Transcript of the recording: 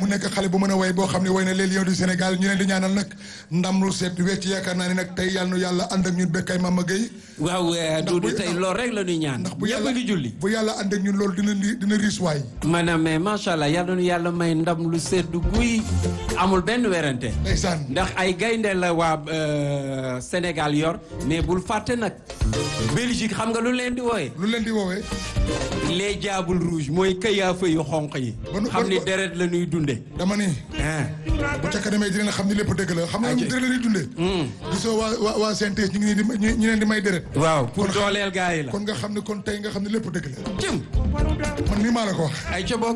nekk xale bu mën a way boo xam ne way na les lions du Sénégal ñu leen di ñaanal nag ndam lu seet wecc yaakaar naa ne nag tey yàlla nu yàlla ànd ak ñun bekkay Mama Gueye waaw Doudou bu- tey loolu rek la ñuy ñaan ndax bu ñëpp yàlla a ngi julli bu yàlla ànd ak ñun loolu dina dina riis waay maanaam mais macha allah yàlla nu yàlla may ndam lu seddu guy amul benn werante ndeysaan ndax ay gaynde la waa euh, Sénégal yor mais bul fàtte nag Belgique xam nga lu leen di wooye lu leen di woowee les diables rouges mooy këyaafa yu xonq yi Ba nu- xam ba- ni ba- deret la ñuy dunde dama ni ah bu ca kanamee dina xam ni lépp dëgg la xam nga Aje. dëgg la ñuy dundee gisoo waa waa waa CNTS ñu ngi nii di ñu ñu leen di may deret waaw pour Kon xam- dooleel gars yi la kon nga xam ne kon tey nga xam ne lépp dëgg la jëm man nii maa la ko wax ay ca bokk